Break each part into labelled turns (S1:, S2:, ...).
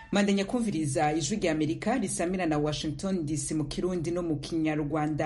S1: mandanya kumviriza ijwi rya amerika risamira na washington dc mu kirundi no mu kinyarwanda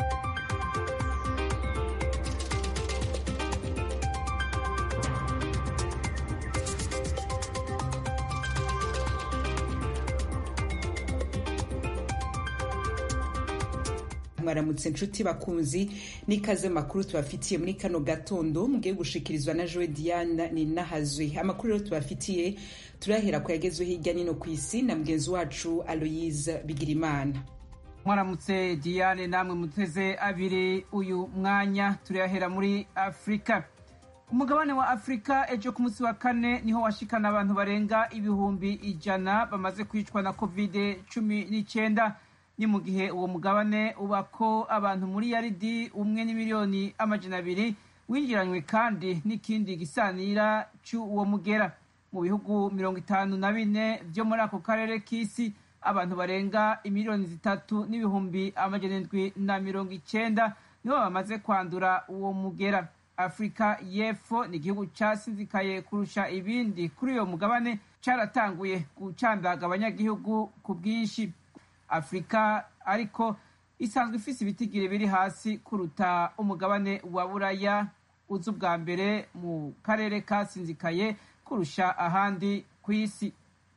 S1: mwaramutse nshuti bakunzi n'ikaze makuru tubafitiye muri kano gatondo mugiye gushikirizwa na joe diana ninahazwe amakuru rero tubafitiye turahera ku yagezwe hirya nino ku isi na mugenzi wacu aloyise bigirimana
S2: mwaramutse diane namwe muteze abiri uyu mwanya turahera muri afurika umugabane wa afurika ejo ku munsi wa kane niho washikana abantu barenga ibihumbi ijana bamaze kwicwa na covid cumi n'icyenda ni mu gihe uwo mugabane ubako abantu muri yaridi umwe n'imiliyoni amajana abiri winjiranywe kandi n'ikindi gisanira cy'uwo mugera mu bihugu mirongo itanu na bine byo muri ako karere k'isi abantu barenga imiliyoni zitatu n'ibihumbi amajana indwi na mirongo icenda nibo bamaze kwandura uwo mugera afurika y'epfo ni igihugu casinzikaye kurusha ibindi kuri uyo mugabane caratanguye gucandaga abanyagihugu ku bwinshi afurika ariko isanzwe ifise ibitigiri biri hasi kuruta umugabane wa buraya uzi ubwa mbere mu karere kasinzikaye kurusha ahandi ku isi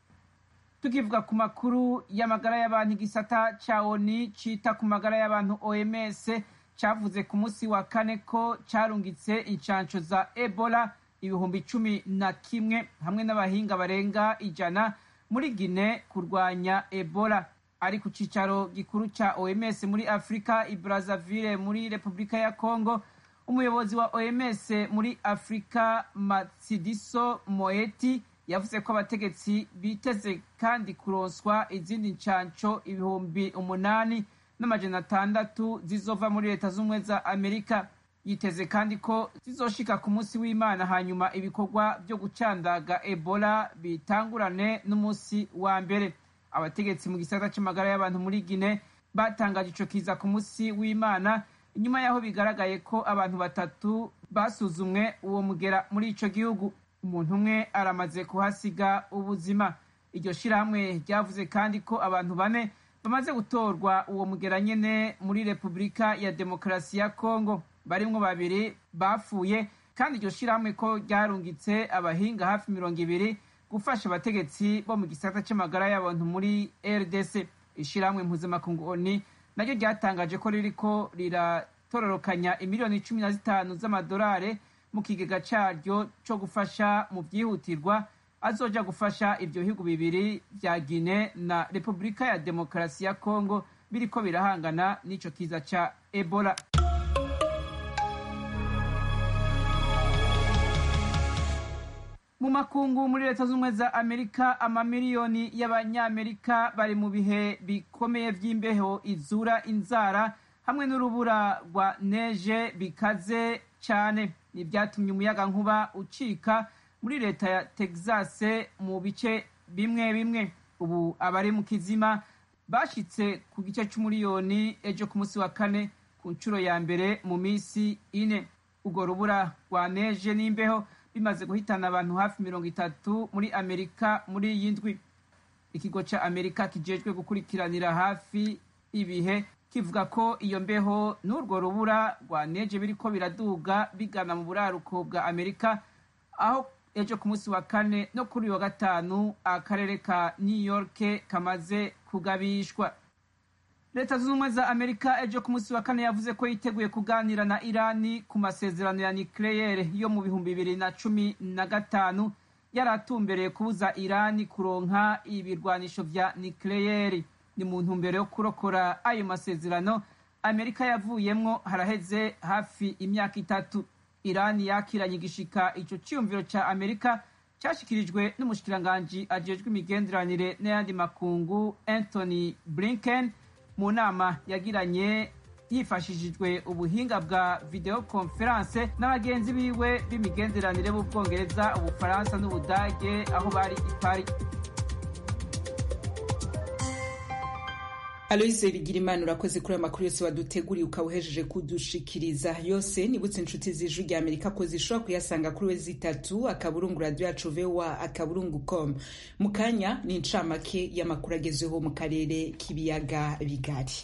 S2: tukivuga ku makuru y'amagara y'abantu igisata ca oni cita ku magara y'abantu oms cavuze ku munsi wa kane ko carungitse incanco za ebola ibihumbi cumi na kimwe hamwe n'abahinga barenga ijana muri gine kurwanya ebola ari ku cicaro gikuru ca OMS muri Afrika i Brazzaville muri Republika ya Congo umuyobozi wa OMS muri Afrika Matsidiso Moeti yavuze ko abategetsi biteze kandi kuronswa izindi ncanco ibihumbi umunani n'amajana atandatu zizova muri leta z'ubumwe za Amerika yiteze kandi ko zizoshika ku munsi w'Imana hanyuma ibikorwa byo gucandaga Ebola bitangurane n'umunsi wa mbere abategetsi mu gisata c'amagara y'abantu muri Gine batangaje ico kiza ku munsi w'Imana inyuma yaho bigaragaye ko abantu batatu basuzumwe uwo mugera muri ico gihugu umuntu umwe aramaze kuhasiga ubuzima iryo shirahamwe ryavuze kandi ko abantu bane bamaze gutorwa uwo mugera nyene muri Repubulika ya Demokarasi ya Kongo barimwo babiri bapfuye kandi iryo shirahamwe ko ryarungitse abahinga hafi mirongo ibiri gufasha abategetsi bo mu gisata c'amagara y'abantu muri rdc ishirahamwe mpuzamakungu oni naryo ryatangaje ko ririko riratororokanya imiliyoni cumi na zitanu z'amadolari mu kigega caryo co gufasha mu vyihutirwa azoja gufasha ivyo bihugu bibiri vya gine na repubulika ya demokarasi ya kongo biriko birahangana n'ico kiza ca ebola mu makungu muri leta z'ubumwe za amerika amamiliyoni y'abanyamerika bari mu bihe bikomeye vy'imbeho izura inzara hamwe n'urubura rwa neje bikaze cane nivyatumye umuyaga nkuba ucika muri leta ya texas mu bice bimwe bimwe ubu abari mu kizima bashitse ku gice c'umuriyoni ejo ku munsi wa kane ku nshuro ya mbere mu misi ine urwo rubura rwa neje n'imbeho bimaze guhitana abantu hafi mirongo itatu muri amerika muri iyi ndwi ikigo ca amerika kijejwe gukurikiranira hafi ibihe kivuga ko iyo mbeho n'urwo rubura rwa neje biriko biraduga bigana mu buraruko bwa amerika aho ejo ku munsi wa kane no kuri uyu wa gatanu akarere ka new york kamaze kugabishwa leta zunze ubumwe za amerika ejo ku munsi wa kane yavuze ko yiteguye kuganira na irani ku masezerano ya nucleaire yo mu bihumbi bibiri na cumi na gatanu yari atumbereye kubuza irani kuronka ibirwanisho vya nucleaire ni mu ntumbero yo kurokora ayo masezerano amerika yavuyemwo haraheze hafi imyaka itatu irani yakiranye igishika ico ciyumviro ca amerika cashikirijwe n'umushikiranganji ajejwe imigenderanire n'ayandi makungu anthony blinken mu nama yagiranye hifashishijwe ubuhinga bwa video conference n'abagenzi biwe b'imigenderanire b'ubwongereza ubufaransa n'ubudage aho bari i paris
S1: aloise bigirimana urakoze kuri ayo makuru yose waduteguriye ukaba uhejeje kudushikiriza yose nibutse inshuti z'ijwi rya amerika ko zishobora kuyasanga kuri we zitatu akaburungu radiyo yacu voa akaburungu com mu kanya ni incamake y'amakuru agezweho mu karere k'ibiyaga bigari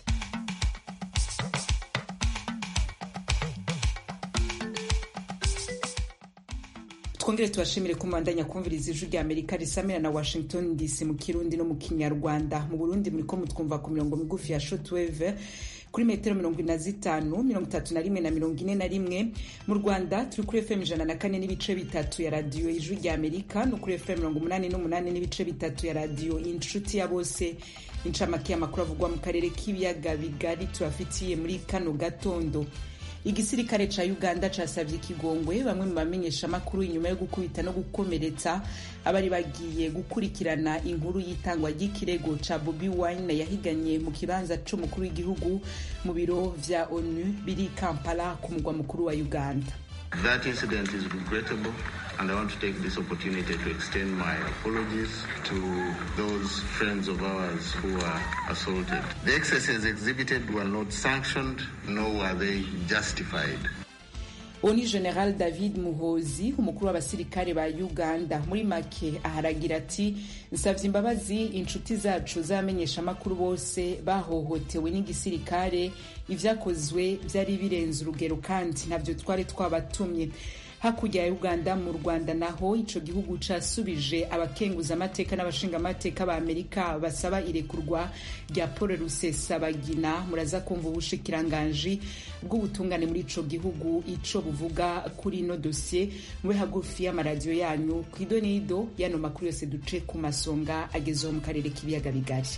S1: twongere tubashimire ko mubandanya kumviriza ijwi rya amerika risamira na washington dc mu kirundi no mu kinyarwanda mu burundi muriko mutwumva ku mirongo migufi ya shotwave kuri metero mirongo ine na zitanu mirongo itatu na rimwe na mirongo ine na rimwe mu rwanda turi kuri fm ijana na kane n'ibice bitatu ya radiyo ijwi rya amerika no kuri fm mirongo umunani n'umunani n'ibice bitatu ya radiyo inshuti ya bose incamake y'amakuru avugwa mu karere k'ibiyaga bigari tubafitiye muri kano gatondo igisirikare ca uganda casavye ikigongwe bamwe mu bamenyeshamakuru inyuma yo gukubita no gukomeretsa abari bagiye gukurikirana inkuru y'itangwa ry'ikirego ca bobi wine yahiganye mu kibanza c'umukuru w'igihugu mu biro vya onu biri kampala ku mugwa mukuru wa uganda
S3: That incident is regrettable, and I want to take this opportunity to extend my apologies to those friends of ours who were assaulted. The excesses exhibited were not sanctioned, nor were they justified.
S1: oni general david muhozi umukuru w'abasirikare ba uganda muri make aharagira ati nsavye imbabazi inshuti zacu z'abamenyeshamakuru bose bahohotewe n'igisirikare ivyakozwe vyari birenze urugero kandi ntabyo twari twabatumye hakurya ya uganda mu rwanda naho ico gihugu casubije abakenguza amateka n'abashinga amateka ba amerika basaba irekurwa rya paul rusesabagina muraza kumva ubushikiranganji bw'ubutungane muri ico gihugu ico buvuga kuri ino dosiye mube hagufi y'amaradiyo yanyu ku idonido y'ano makuru yose duce ku masonga agezeho mu karere k'ibiyaga bigari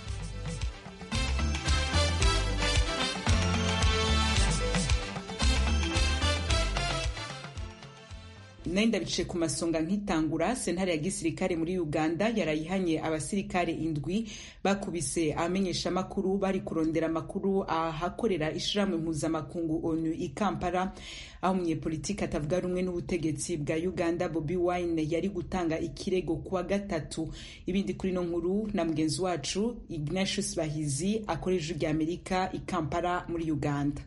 S1: nayo ndabice ku masonga nkitangura sentare ya gisirikare muri uganda yarayihanye abasirikare indwi bakubise abamenyeshamakuru bari kurondera amakuru ahakorera ishirahamwe mpuzamakungu onu i kampala aho umunyepolitiki atavuga rumwe n'ubutegetsi bwa uganda bobi wine yari gutanga ikirego kuwa gatatu ibindi kuri no nkuru na mugenzi wacu ignatius bahizi akoresha rya amerika i kampala muri uganda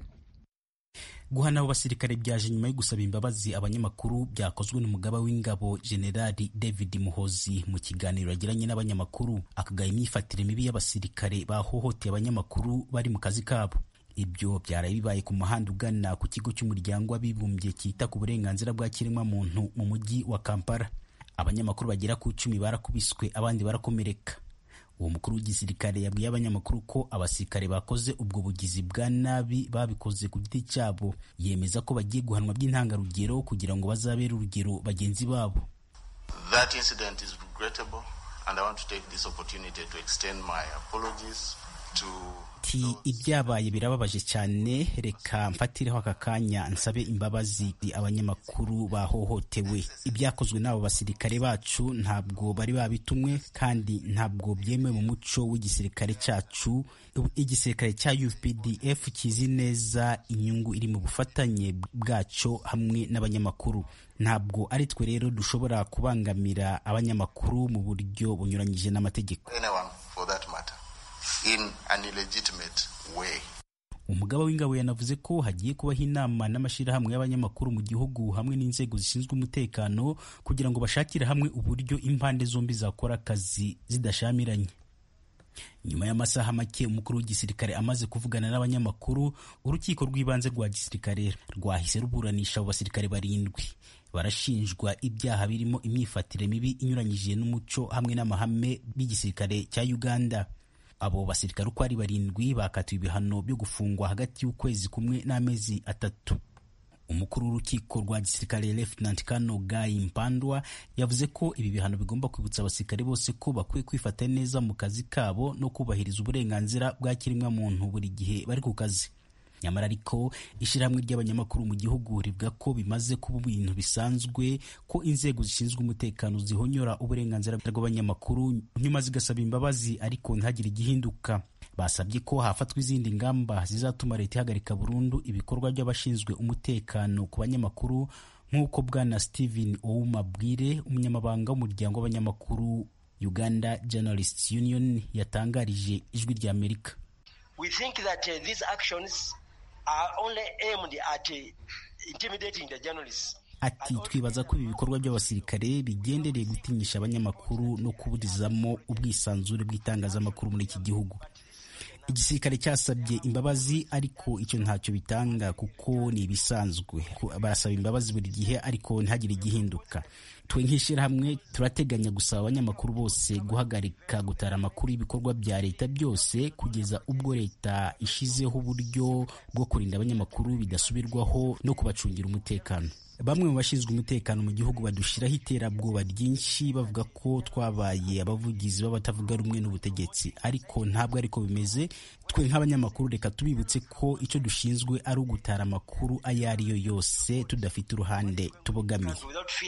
S4: guhana abo basirikare byaje nyuma yo gusaba imbabazi abanyamakuru byakozwe n'umugaba w'ingabo generali david muhozi mu kiganiro yagiranye n'abanyamakuru akagaya imyifatire mibi y'abasirikare bahohoteye abanyamakuru bari mu kazi kabo ibyo byaraye bibaye ku muhanda ugana ku kigo cy'umuryango w'abibumbye cyita ku burenganzira bwa kiremwamuntu mu mujyi wa kampala abanyamakuru bagera ku icumi barakubiswe abandi barakomereka uwo mukuru w'igisirikare yabwiye abanyamakuru ko abasirikare bakoze ubwo bugizi bwa nabi babikoze ku giti cyabo yemeza ko bagiye guhanwa by'intangarugero kugira ngo bazabere urugero bagenzi babo
S3: That incident is regrettable, and I want to take this opportunity to extend my apologies to
S4: ati ibyabaye birababaje cyane reka mfatireho aka kanya nsabe imbabazi abanyamakuru bahohotewe ibyakozwe n'abo basirikare bacu ntabwo bari babitumwe kandi ntabwo byemewe mu muco w'igisirikare cyacu igisirikare cya UPDF kizi neza inyungu iri mu bufatanye bwacyo hamwe n'abanyamakuru ntabwo ari twe rero dushobora kubangamira abanyamakuru mu buryo bunyuranyije n'amategeko
S3: anyone for that matter in an illegitimate way.
S4: umugaba w'ingabo yanavuze ko hagiye kubaho inama n'amashyirahamwe y'abanyamakuru mu gihugu hamwe n'inzego zishinzwe umutekano kugira ngo bashakire hamwe uburyo impande zombi zakora akazi zidashamiranye nyuma y'amasaha make umukuru w'igisirikare amaze kuvugana n'abanyamakuru urukiko rw'ibanze rwa gisirikare rwahise ruburanisha abo basirikare barindwi barashinjwa ibyaha birimo imyifatire mibi inyuranyije n'umuco hamwe n'amahame b'igisirikare cya uganda abo basirikare uko ari barindwi bakatiwe ibihano byo gufungwa hagati y'ukwezi kumwe n'amezi atatu umukuru w'urukiko rwa gisirikare Lieutenant Colonel Guy Mpandwa yavuze ko ibi bihano bigomba kwibutsa abasirikare bose ko bakwiye kwifata neza mu kazi kabo no kubahiriza uburenganzira bwa kiremwamuntu buri gihe bari ku kazi nyamara ariko ishyirahamwe ry'abanyamakuru mu gihugu rivuga ko bimaze kuba ibintu bisanzwe ko inzego zishinzwe umutekano zihonyora uburenganzira bw'abanyamakuru nyuma zigasaba imbabazi ariko ntihagire igihinduka basabye ko hafatwa izindi ngamba zizatuma leta ihagarika burundu ibikorwa by'abashinzwe umutekano ku banyamakuru nk'uko bwana Steven Ouma Bwire umunyamabanga w'umuryango w'abanyamakuru Uganda Journalists Union yatangarije ijwi ry'Amerika
S5: we think that uh, these actions are only aimed at uh, intimidating the journalists.
S4: ati twibaza ko ibi bikorwa by'abasirikare bigendereye gutinyisha abanyamakuru no kuburizamo ubwisanzure bw'itangazamakuru muri iki gihugu igisirikare cyasabye imbabazi ariko icyo ntacyo bitanga kuko ni ibisanzwe barasaba imbabazi buri gihe ariko ntihagire igihinduka twe nk'ishyirahamwe turateganya gusaba abanyamakuru bose guhagarika gutara amakuru y'ibikorwa bya leta byose kugeza ubwo leta ishizeho uburyo bwo kurinda abanyamakuru bidasubirwaho no kubacungira umutekano bamwe mu bashinzwe umutekano mu gihugu badushyiraho iterabwoba ryinshi bavuga ko twabaye abavugizi b'abatavuga rumwe n'ubutegetsi ariko ntabwo ariko bimeze twe nk'abanyamakuru reka tubibutse ko icyo dushinzwe ari ugutara amakuru ayo ari yo yose tudafite uruhande tubogamiye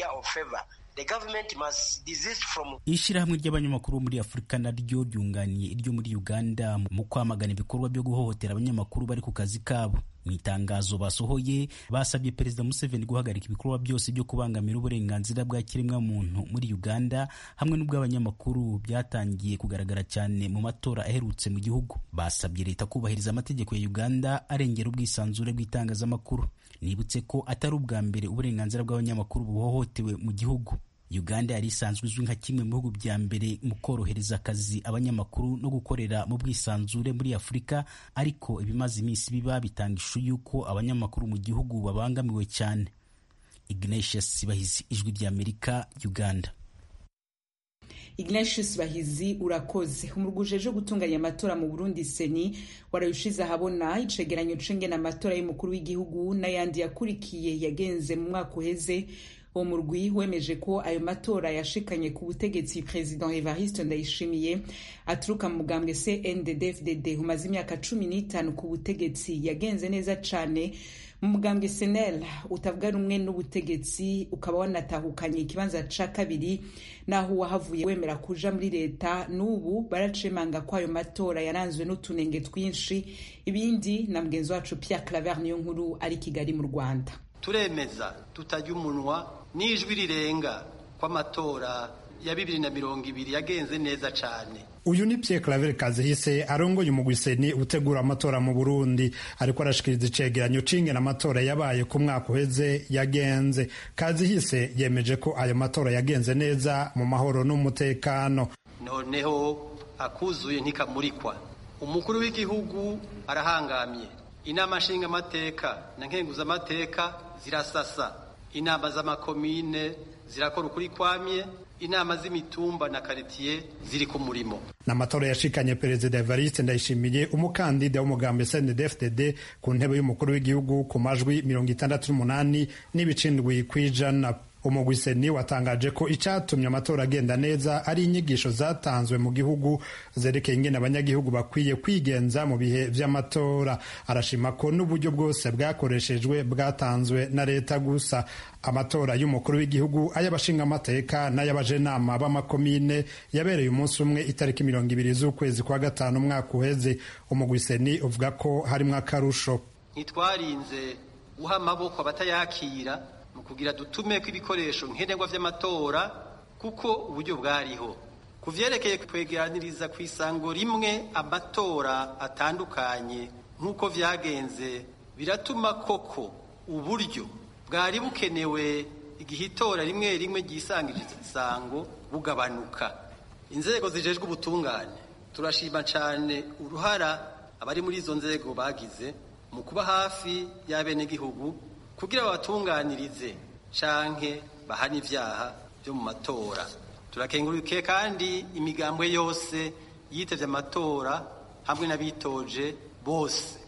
S4: ishyirahamwe ry'abanyamakuru muri afurika naryo ryunganiye iryo muri uganda mu kwamagana ibikorwa byo guhohotera abanyamakuru bari ku kazi kabo mu itangazo basohoye basabye perezida museveni guhagarika ibikorwa byose byo kubangamira uburenganzira bwa kiremwamuntu muri uganda hamwe n'ubw'abanyamakuru byatangiye kugaragara cyane mu matora aherutse mu gihugu basabye leta kubahiriza amategeko ya uganda arengera ubwisanzure bw'itangazamakuru nibutse ko atari ubwa mbere uburenganzira bw'abanyamakuru buhohotewe mu gihugu uganda yari isanzwe izwi nka kimwe mu bihugu bya mbere mu korohereza akazi abanyamakuru no gukorera mu bwisanzure muri afurika ariko ibimaze iminsi biba bitanga ishusho y'uko abanyamakuru mu gihugu babangamiwe cyane ignatius bahizi ijwi ry'amerika uganda
S1: ignatius bahizi urakoze umurwa ujeje gutunganya amatora mu burundi seni warayushize ahabona icegeranyo cengena amatora y'umukuru w'igihugu n'ayandi yakurikiye yagenze mu mwaka uheze uwo murwi wemeje ko ayo matora yashikanye ku butegetsi president evariste ndayishimiye aturuka mu mugambwe cndd-fdd umaze imyaka cumi n'itanu ku butegetsi yagenze neza cane mu mugambwe senel utavuga rumwe n'ubutegetsi ukaba wanatahukanye ikibanza ca kabiri naho uwahavuye wemera kuja muri leta n'ubu baracemanga ko ayo matora yaranzwe n'utunenge twinshi ibindi na mugenzi wacu pierre claver niyo nkuru ari kigali mu rwanda
S6: turemeza tutajya umunwa n'ijwi rirenga kw'amatora ya bibiri na mirongo ibiri yagenze neza cyane
S7: uyu ni Pierre Claver Kazihise arongoye umugwiseni utegura amatora mu Burundi ariko arashikiriza icegeranyo c'ingene amatora yabaye ku mwaka uheze yagenze Kazihise yemeje ko ayo matora yagenze neza mu mahoro n'umutekano
S6: noneho akuzuye ntikamurikwa umukuru w'igihugu arahangamye inama nshingamateka na nkenguzamateka zirasasa inama z'amakomine zirakora ukuri kwamye inama z'imitumba na karitiye ziri ku murimo
S7: n'amatora yashikanye perezida evariste ndayishimiye umukandida w'umugambi cndfdd ku ntebe y'umukuru w'igihugu ku majwi mirongo itandatu n'umunani n'ibicindwi kw'ijana umugwiseni watangaje ko icyatumye amatora agenda neza ari inyigisho zatanzwe mu gihugu zerekeye ingene abanyagihugu bakwiye kwigenza mu bihe vy'amatora arashima ko n'uburyo bwose bwakoreshejwe bwatanzwe na leta gusa amatora y'umukuru w'igihugu ay'abashingamateka n'ay'abajenama b'amakomine yabereye umunsi umwe itariki mirongo ibiri z'ukwezi kwa gatanu umwaka uheze umugwiseni uvuga ko harimwo akarusho
S6: ntitwarinze guha amaboko abatayakira mu kugira dutume ko ibikoresho nkenerwa vy'amatora kuko uburyo bwariho ku vyerekeye kwegeraniriza ku isango rimwe amatora atandukanye nk'uko vyagenze biratuma koko uburyo bwari bukenewe igihe itora rimwe rimwe ryisangiriza isango bugabanuka inzego zijejwe ubutungane turashima cane uruhara abari muri izo nzego bagize mu kuba hafi y'abenegihugu kugira babatunganirize canke bahane ivyaha vyo mu matora turakengurukiye kandi imigambwe yose yitevye amatora hamwe n'abitoje bose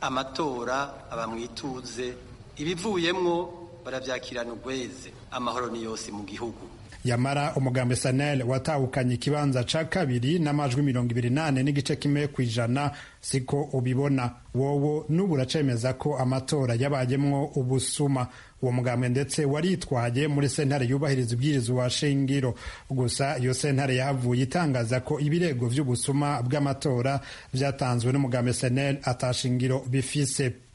S6: amatora aba mwituze ibivuyemwo baravyakirana ugweze amahoro ni yose mu gihugu
S7: yamara umugambi sanel watahukanye ikibanza ca kabiri n'amajwi mirongo ibiri nane n'igice kimwe ku ijana siko ubibona wowo n'ubu uracemeza ko amatora yabayemwo ubusuma uwo mugambi ndetse waritwaye muri sentare yubahiriza ibwirizwa shingiro gusa iyo sentare yahavuye itangaza ko ibirego vy'ubusuma bw'amatora vyatanzwe n'umugambi senel atashingiro bifise ku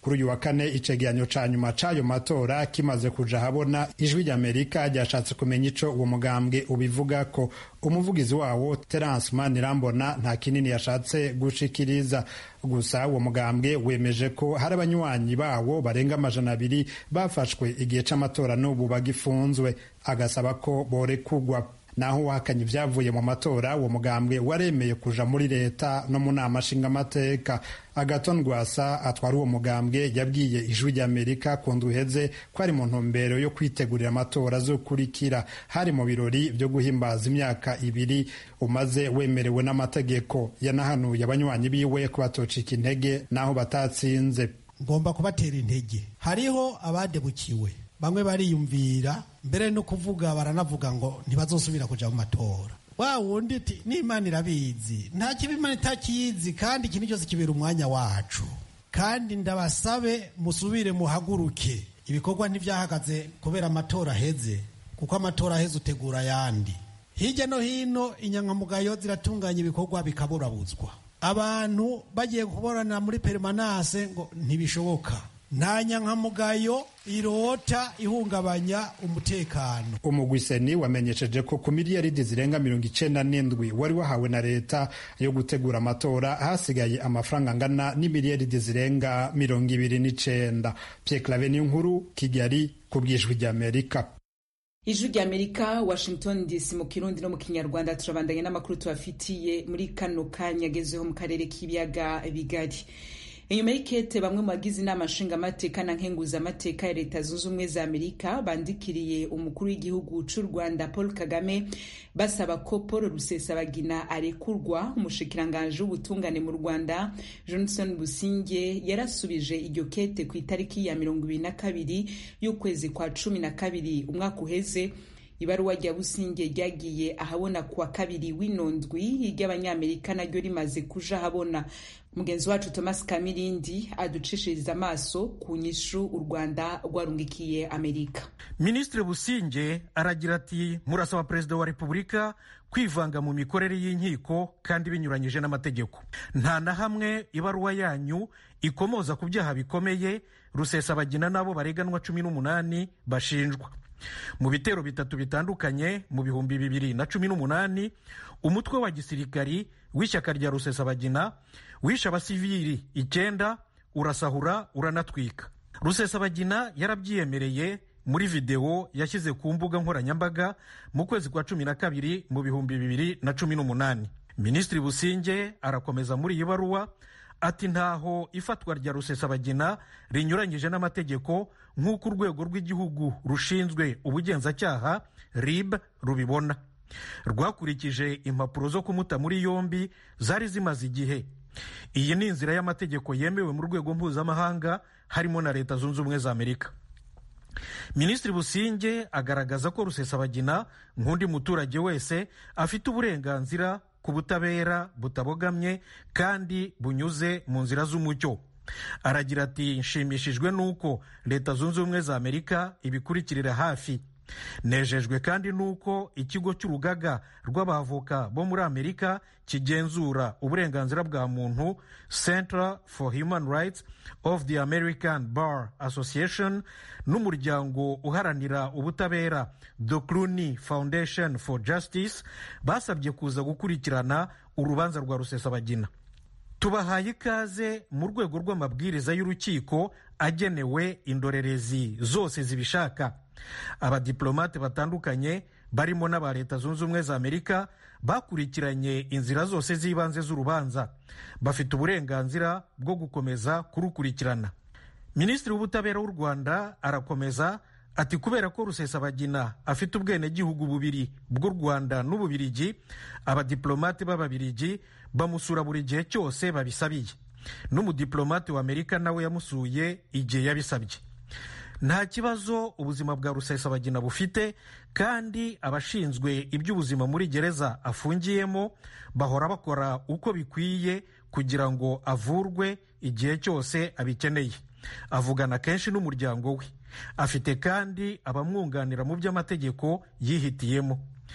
S7: kuri uyu wa kane icegeranyo ca nyuma c'ayo matora kimaze kuja habona ijwi ry'amerika ryashatse kumenya ico uwo mugambwe ubivuga ko umuvugizi wawo terence manirambona nta kinini yashatse gushikiriza gusa uwo mugambwe wemeje ko hari abanywanyi bawo barenga amajana abiri bafashwe igihe c'amatora n'ubu bagifunzwe agasaba ko borekugwa naho wahakanye ibyavuye mu matora uwo mugambwe waremeye kuja muri leta no mu nama nshingamateka agaton rwasa atwara uwo mugambwe yabwiye ijwi ry'amerika ku ndwi iheze ko ari mu ntumbero yo kwitegurira amatora azokurikira hari mu birori byo guhimbaza imyaka ibiri umaze wemerewe n'amategeko yanahanuye abanywanyi biwe ko batocika intege n'aho batatsinze
S8: ngomba kubatera intege hariho abadebukiwe bamwe bariyumvira mbere no kuvuga baranavuga ngo ntibazosubira kuja mu matora wa wundi ati n'imana irabizi nta kibi imana itakizi kandi ikintu cyose kibera umwanya wacu kandi ndabasabe musubire muhaguruke ibikorwa ntibyahagaze kubera amatora aheze kuko amatora aheze utegura ayandi hirya no hino inyankamugayo ziratunganya ibikorwa bikaburabuzwa abantu bagiye kuborana muri perimanase ngo ntibishoboka nta nyankamugayo irota ihungabanya umutekano
S7: umugwiseni wamenyesheje ko ku miliyaridi zirenga mirongo icenda n'indwi wari wahawe na leta yo gutegura amatora hasigaye amafaranga angana n'imiliyaridi zirenga mirongo ibiri n'icenda Pierre Claver nkuru Kigali ku bwijwi ry'Amerika
S1: ijwi ry'amerika washington dc mu kirundi no mu kinyarwanda turabandanya n'amakuru tubafitiye muri kano kanya agezeho mu karere k'ibiyaga bigari inyuma y'ikete bamwe mu bagize inama nshingamateka na nkenguzamateka ya leta zunze ubumwe za amerika bandikiriye umukuru w'igihugu cy'u rwanda paul kagame basaba ko paul rusesabagina arekurwa umushikiranganji w'ubutungane mu rwanda johnson businge yarasubije iryo kete ku itariki ya mirongo ibiri na kabiri y'ukwezi kwa cumi na kabiri umwaka uheze ibaruwa rya businge ryagiye ahabona kuwa kabiri w'inondwi ry'abanyamerika naryo rimaze kuja ahabona mugenzi wacu thomas kamirindi aducishiriza amaso ku nyishu u rwanda rwarungikiye amerika
S9: minisitiri businge aragira ati murasaba perezida wa repubulika kwivanga mu mikorere y'inkiko kandi binyuranyije n'amategeko nta na hamwe ibaruwa yanyu ikomoza ku byaha bikomeye rusesabagina n'abo bareganwa cumi n'umunani bashinjwa mu bitero bitatu bitandukanye mu bihumbi bibiri na cumi n'umunani umutwe wa gisirikari w'ishyaka rya rusesabagina wishe abasivili icyenda urasahura uranatwika rusesabagina yarabyiyemereye muri videwo yashyize ku mbuga nkoranyambaga mu kwezi kwa cumi na kabiri mu bihumbi bibiri na cumi n'umunani minisitiri businge arakomeza muri iyi baruwa ati ntaho ifatwa rya rusesabagina rinyuranyije n'amategeko nk'uko urwego rw'igihugu rushinzwe ubugenzacyaha rib rubibona rwakurikije impapuro zo kumuta muri yombi zari zimaze igihe iyi ni inzira y'amategeko yemewe mu rwego mpuzamahanga harimo na leta zunze ubumwe za amerika minisitiri businge agaragaza ko rusesabagina nk'undi muturage wese afite uburenganzira ku butabera butabogamye kandi bunyuze mu nzira z'umucyo aragira ati nshimishijwe n'uko leta zunze ubumwe za amerika ibikurikirira hafi nejejwe kandi n'uko ikigo cy'urugaga rw'abavoka bo muri amerika kigenzura uburenganzira bwa muntu center for human rights of the american bar association n'umuryango uharanira ubutabera the cluny foundation for justice basabye kuza gukurikirana urubanza rwa rusesabagina tubahaye ikaze mu rwego rw'amabwiriza y'urukiko agenewe indorerezi zose zibishaka abadiplomate batandukanye barimo n'aba leta zunze ubumwe za amerika bakurikiranye inzira zose z'ibanze z'urubanza bafite uburenganzira bwo gukomeza kurukurikirana minisitiri w'ubutabera w'u rwanda arakomeza ati kubera ko rusesabagina afite ubwenegihugu bubiri bw'u rwanda n'ububirigi abadiplomate b'ababirigi bamusura buri gihe cyose babisabiye n'umudiplomate wa amerika nawe yamusuye igihe yabisabye nta kibazo ubuzima bwa rusesabagina bufite kandi abashinzwe iby'ubuzima muri gereza afungiyemo bahora bakora uko bikwiye kugira ngo avurwe igihe cyose abikeneye avugana kenshi n'umuryango we afite kandi abamwunganira mu by'amategeko yihitiyemo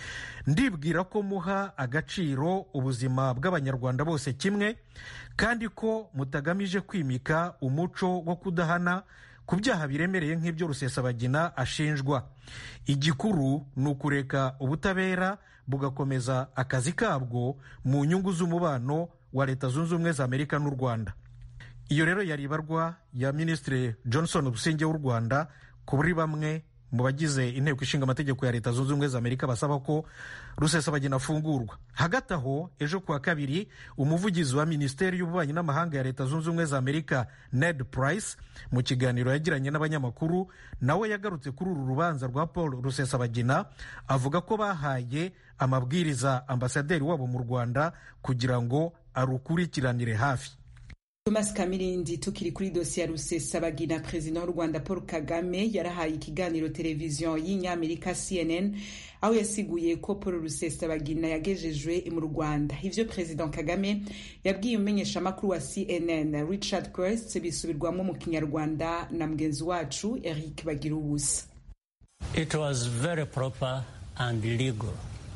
S9: ndibwira ko muha agaciro ubuzima bw'abanyarwanda bose kimwe kandi ko mutagamije kwimika umuco wo kudahana ku byaha biremereye nk'ibyo rusesabagina ashinjwa igikuru ni ukureka ubutabera bugakomeza akazi kabwo mu nyungu z'umubano wa leta zunze ubumwe za amerika n'u rwanda iyo rero yari ibarwa ya minisitiri johnson businge w'u rwanda kuri bamwe mu bagize inteko ishinga amategeko ya leta zunze ubumwe za amerika basaba ko rusesabagina afungurwa hagati aho ejo kuwa kabiri umuvugizi wa minisiteri y'ububanyi n'amahanga ya leta zunze ubumwe za amerika ned price mu kiganiro yagiranye n'abanyamakuru nawe yagarutse kuri uru rubanza rwa paul rusesabagina avuga ko bahaye amabwiriza ambasaderi wabo mu rwanda kugira ngo arukurikiranire hafi
S1: Thomas Kamirindi tukiri kuri dosiye ya Rusesabagina perezida w'u Rwanda Paul Kagame yarahaye ikiganiro televiziyo y'inyamerika CNN aho yasiguye ko Paul Rusesabagina yagejejwe mu Rwanda ivyo perezida Kagame yabwiye umumenyeshamakuru wa CNN Richard Quest bisubirwamo mu kinyarwanda na mugenzi wacu Eric Bagiruwusa
S10: It was very proper and legal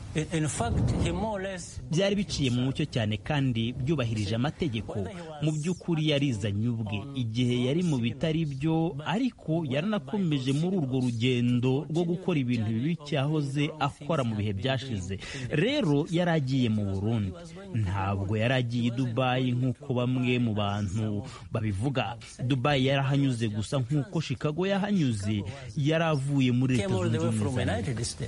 S4: byari biciye mu mucyo cyane kandi byubahirije amategeko mu by'ukuri yarizanye ubwe igihe yari mu bitari byo ariko yaranakomeje muri urwo rugendo rwo gukora ibintu bibi cyahoze akora mu bihe byashize rero yari agiye mu burundi ntabwo yari agiye i dubayi nk'uko bamwe mu bantu babivuga dubayi yarahanyuze gusa nk'uko chicago yahanyuze yari avuye muri leta zunze ubumwe za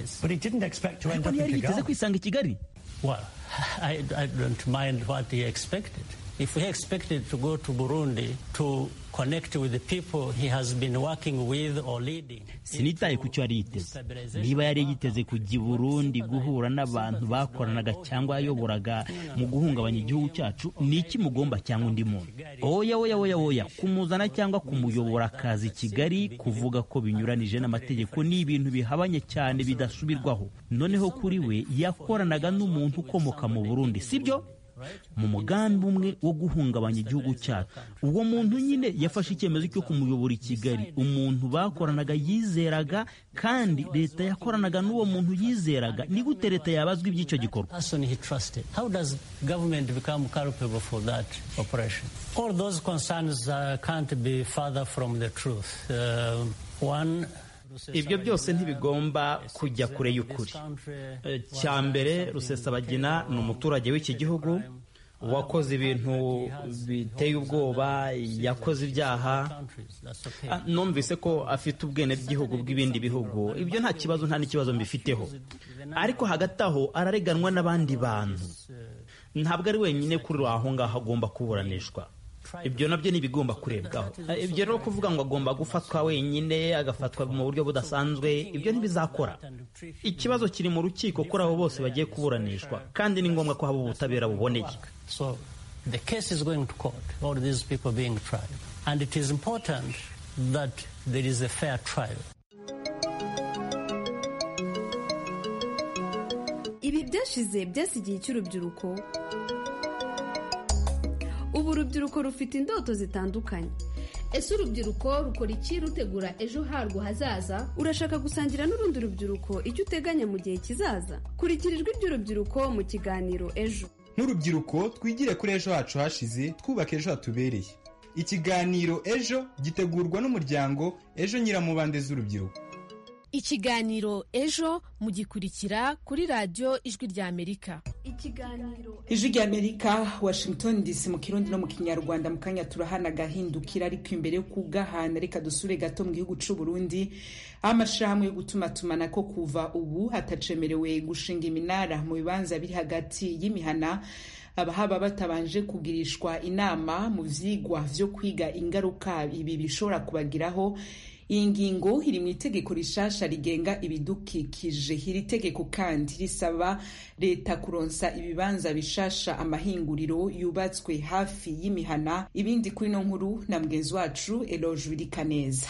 S4: amerika ntiyari yiteze kwisanga i kigali
S10: Well, I, I don't mind what he expected. If he expected to go to Burundi to connect with the people he has been working with or leading.
S4: sinitaye ku cyo yari yiteze niba yari yiteze kujya i burundi guhura n'abantu bakoranaga cyangwa yayoboraga mu guhungabanya igihugu cyacu ni iki mugomba cyangwa undi muntu oya oya oya oya kumuzana cyangwa kumuyobora akazi i kigali kuvuga ko binyuranije n'amategeko ni ibintu bihabanye cyane bidasubirwaho noneho kuri we yakoranaga n'umuntu ukomoka mu burundi sibyo mu mugambi umwe wo guhungabanya igihugu cyacu uwo muntu nyine yafashe icyemezo cyo kumuyobora i kigali umuntu bakoranaga yizeraga kandi leta yakoranaga n'uwo muntu yizeraga ni gute leta yabazwa iby'icyo gikorwa
S10: Person he trusted. How does government become culpable for that operation? All those concerns uh, can't be further from the truth. Uh, one
S4: ibyo byose ntibigomba kujya kure y'ukuri cya mbere rusesabagina ni umuturage w'iki gihugu wakoze ibintu biteye ubwoba yakoze ibyaha Ah, numvise ko afite ubwenegihugu bw'ibindi bihugu ibyo nta kibazo nta n'ikibazo mbifiteho ariko hagati aho arareganwa n'abandi bantu ntabwo ari wenyine kuri aho ngaho agomba kuburanishwa ibyo nabyo ntibigomba kurebwaho ibyo rero kuvuga ngo agomba gufatwa wenyine agafatwa mu buryo budasanzwe ibyo ntibizakora ikibazo kiri mu rukiko kuri abo bose bagiye kuburanishwa kandi ni ngombwa ko haba ubutabera buboneye
S10: So the case is going to court, all these people being tried. And it is important that there is a fair trial.
S11: ibi byashize byasigiye icy'urubyiruko ubu urubyiruko rufite indoto zitandukanye
S12: ese urubyiruko rukora iki rutegura ejo harwo hazaza
S11: urashaka gusangira n'urundi rubyiruko icyo uteganya mu gihe kizaza kurikira ijwi ry'urubyiruko mu kiganiro ejo
S13: nk'urubyiruko twigire kuri ejo hacu hashize twubake ejo hatubereye ikiganiro ejo gitegurwa n'umuryango ejo nyiramubande z'urubyiruko
S14: ikiganiro ejo mugikurikira kuri radiyo ijwi ry'amerika
S11: ikiganiro
S1: ijwi ry'amerika washington dc mu kirundi no mu kinyarwanda mu kanya turahana agahindukira ariko imbere yo kugahana reka dusure gato mu gihugu c'u burundi aho amashirahamwe yo gutumatumana ko kuva ubu hatacemerewe gushinga iminara mu bibanza biri hagati y'imihana abahaba batabanje kugirishwa inama mu vyigwa vyo kwiga ingaruka ibi bishobora kubagiraho iyi ngingo iri mu itegeko rishasha rigenga ibidukikije iri tegeko kandi risaba leta kuronsa ibibanza bishasha amahinguriro yubatswe hafi y'imihana ibindi kuri no nkuru na mugenzi wacu eloge wirikaneza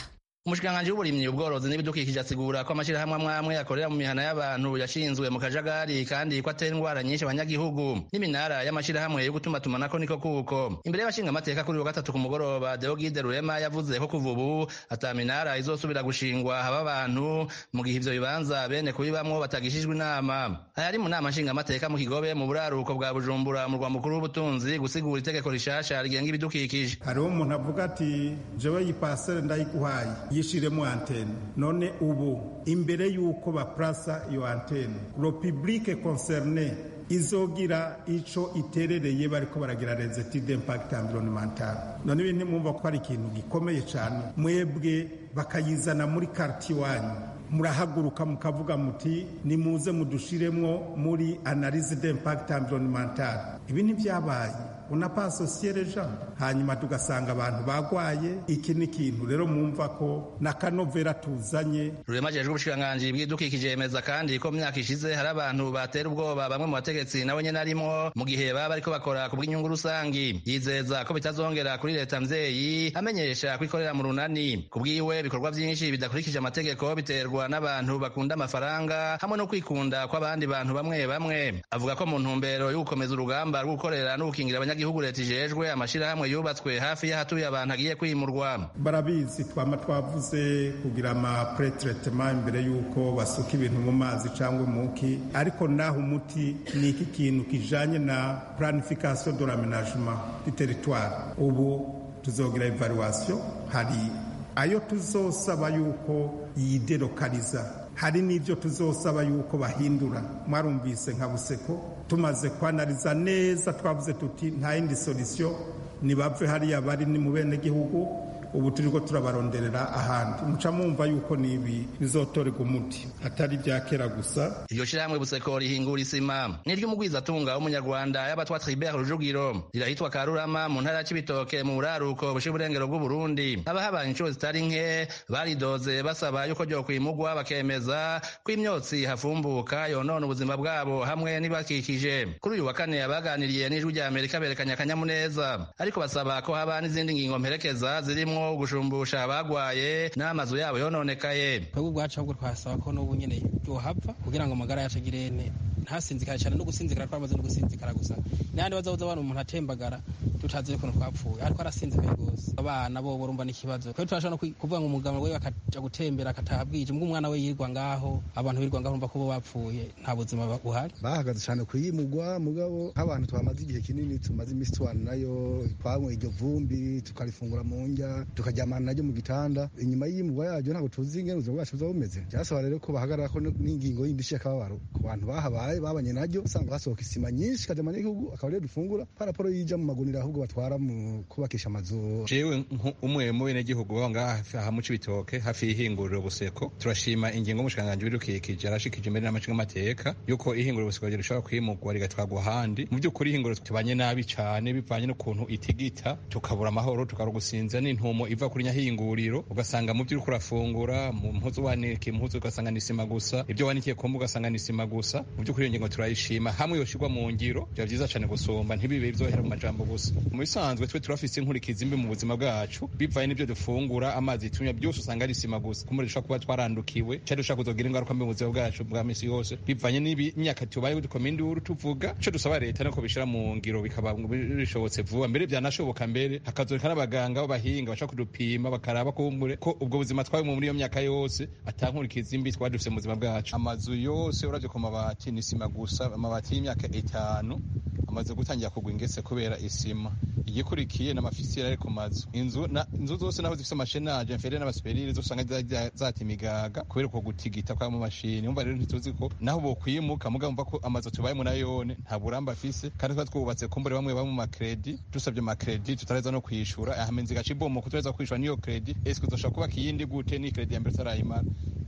S15: umushikiranganji w'uburimyi ubworozi n'ibidukikije asigura ko amashirahamwe amwe amwe akorera mu mihana y'abantu yashinzwe mu kajagari kandi ko atera indwara nyinshi abanyagihugu n'iminara y'amashirahamwe yo gutumatumanako niko kuko imbere y'abashinga amateka kuri wa gatatu ku mugoroba Deogide Rurema yavuze ko kuva ubu ata minara izosubira gushingwa haba abantu mu gihe ivyo bibanza bene kubibamwo batagishijwe inama ayari mu nama nshinga amateka mu kigobe mu buraruko bwa Bujumbura mu rwa mukuru w'ubutunzi gusigura itegeko rishasha rigenga ibidukikije
S16: hariho umuntu avuga ati jewe iyi pasere ndayiguhaye yishiremo antene none ubu imbere y'uko baplasa iyo antene le public concerné izogira ico iterereye bariko baragira les études d'impact environnemental none ibi ntimwumva ko ari ikintu gikomeye cane mwebwe bakayizana muri karti wanyu murahaguruka mukavuga muti nimuze mudushiremwo muri analyse d'impact environnemental ibi ntibyabaye unapa asosiye reja hanyuma tugasanga abantu bagwaye iki ni ikintu rero mwumva ko n'akanovera tuzanye
S15: rurema jejwe ubushikiranganji bw'ibidukikije yemeza kandi ko mu myaka ishize hari abantu batera ubwoba bamwe mu bategetsi nawe nyene arimwo mu gihe baba bariko bakora ku bw'inyungu rusangi yizeza ko bitazongera kuri leta mvyeyi amenyesha ko ikorera mu runani ku bwiwe ibikorwa vyinshi bidakurikije amategeko biterwa n'abantu bakunda amafaranga hamwe no kwikunda kw'abandi bantu bamwe bamwe avuga ko mu ntumbero yo gukomeza urugamba rwo gukorera no gukingira abanyagihugu leta ijejwe amashirahamwe yubatswe hafi y'ahatuye abantu agiye kwimurwa
S16: barabizi twama twavuze kugira ama pretretement imbere y'uko basuka ibintu mu mazi cyangwa muki ariko naho umuti ni iki kintu kijanye na planification de l'aménagement du territoire ubu tuzogira evaluation hari ayo tuzosaba yuko yidelokaliza hari n'ibyo tuzosaba yuko bahindura mwarumvise nka buseko tumaze kwanariza neza twavuze tuti nta yindi solution nibave hariya bari ni mu bene gihugu ubu turiko turabaronderera ahandi muca mumva yuko nibi bizotorerwa umuti atari ibya kera gusa
S15: iryo shirahamwe buseko rihingura isima n'iry'umugwizatunga w'umunyarwanda y'abatwa tribert rujugiro rirahitwa karurama mu ntara y'ibitoke mu buraruko bushira uburengero bw'uburundi abahabaye inshuro zitari nke baridoze basaba yuko ryokwimugwa bakemeza ko imyotsi hafumbuka yonona ubuzima bwabo hamwe n'ibakikije kuri uyu wa kane abaganiriye n'ijwi rya amerika berekanye akanyamuneza ariko basaba ko haba n'izindi ngingo mperekeza zirimo gushumbusha abagwaye n'amazu yabo yononekaye
S17: twebwe ubwacu ahubwo twasaba ko n'ubu nyene yohapfa kugira ngo amagara yacu agire ene ntasinzikare cyane no gusinzikara twamaze no gusinzikara gusa n'ahandi bazabuza abantu umuntu atembagara tutazi ukuntu twapfuye ariko arasinzikaye rwose abana bo urumva n'ikibazo twebwe turashobora no kuvuga ngo umugabo we akaja gutembera akataha bwije mbwo umwana we yirwa ngaho abantu birwa ngaho urumva ko bo bapfuye nta buzima buhari
S18: bahagaze cyane kuyimugwa mugabo nk'abantu twamaze igihe kinini tumaze iminsi tubana nayo twanywe iryo vumbi tukarifungura mu ndya tukaryamana naryo mu gitanda inyuma y'iyimugwa yaryo ntabwo tuzi ingene ubuzima bwacu buba bumeze byasaba rero ko bahagarara ko n'ingingo yindi y'akababaro ku bantu bahabaye babanye naryo usanga hasohoka isima nyinshi ikajama n'igihugu akaba rero dufungura paraporo yija mu magunira ahubwo batwara mu kubakisha amazu
S9: jewe umwe mu benegihugu baba ngaha aha mu cibitoke hafi y'ihinguriro buseko turashima ingingo y'umushikiranganji w'ibidukikije arashikije imbere n'amacinga amateka yuko ihinguriro buseko rishobora kwimugwa rigatwarwa ahandi mu by'ukuri ihinguriro tubanye nabi cane bivanye n'ukuntu itigita tukabura amahoro tukabura gusinza n'intumo iva kuri nyahinguriro ugasanga mu byo uriko urafungura mu mpuzu wanikiye impuzu ugasanga ni isima gusa ibyo wanikiye kumba ugasanga ni isima gusa mu by'ukuri iyo ngingo turayishima hamwe yoshirwa mu ngiro byaba byiza cane gusumba ntibibe byohera mu majambo gusa mu bisanzwe twe turafise inkurikizi mbi mu buzima bwacu bivanye n'ibyo dufungura amazi tunywa byose usanga ari isima gusa kumuri dushobora kuba twarandukiwe cyari dushobora kuzogira ingaruka mbi mu buzima bwacu bwa misi yose bivanye n'imyaka tubaye dukoma induru tuvuga ico dusaba leta nuko bishira mu ngiro bikaba bishobotse vuba mbere byanashoboka mbere hakazoreka n'abaganga b'abahinga bashaka kudupima bakaraba kumbure ko ubwo buzima twabimwe muri iyo myaka yose atankurikizi mbi twari dufise mu buzima bwacu amazu yose uravye ku mabati ni isima gusa amabati y'imyaka itanu amaze gutangira kugwa ingese kubera isima igikurikiye n'amafisiyeri ari ku mazu inzu na inzu zose naho zifise amashenaje mfere n'abasuperire zose usanga zata imigaga kubera uko gutigita kwa mu mashini umva rero ntituzi ko naho bokwimuka muga mva ko amazu tubayemo nayone nta buramba afise kandi twa twubatse kumbure bamwe bamwe mu makredi dusabye makredi tutareza no kwishura ahamenzi gacibomo kutareza kwishura niyo kredi eske uzoshobora kubaka iyindi gute ni kredi ya mbere utarayimara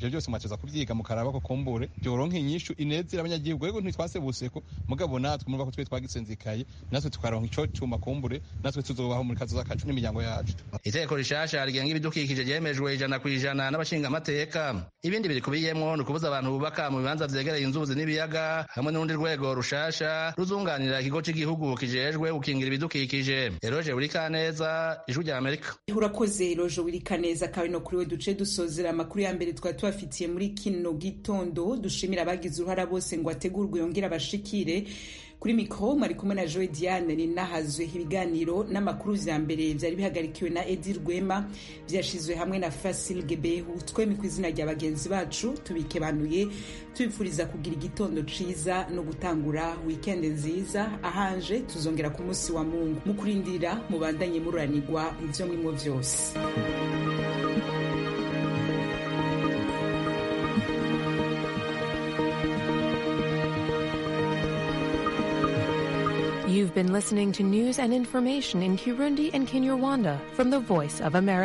S19: ivyo byose mwateza kubyiga mukaraba ko kumbure byoronka inyishu inezera abanyagihugu rego ntitwasebuseko mugabo natwe murumva ko twe twagisenzikaye natwe tukaronka ico cuma kumbure natwe tuzobaho muri kazoza kacu n'imiryango yacu
S15: iteko rishasha rigenga ibidukikije ryemejwe ijana ku ijana n'abashingamateka ibindi birikubiyemwo ni ukubuza abantu bubaka mu bibanza vyegereye inzuzi n'ibiyaga hamwe n'urundi rwego rushasha ruzunganira ikigo c'igihugu kijejwe gukingira ibidukikije eroje burikaneza ijwi rya amerika
S1: urakoze rojo wirika neza kawe no kuri we duce dusozera amakuru ya mbere twari tubafitiye muri kino gitondo dushimira abagize uruhara bose ngo ategurwe yongere abashikire kuri mikoro mwari kumwe na joe diane ninahazwe ibiganiro n'amakuru vya mbere vyari bihagarikiwe na edi rwema vyashizwe hamwe na fasil gebehu twemi ku izina rya bagenzi bacu tubikebanuye tubipfuriza kugira igitondo ciza no gutangura wikendi nziza ahanje tuzongera ku munsi wa mungu mu kurindira mubandanye mururanirwa ivyo mwimwo vyose
S20: You've been listening to news and information in Kirundi and Kinyarwanda from the Voice of America.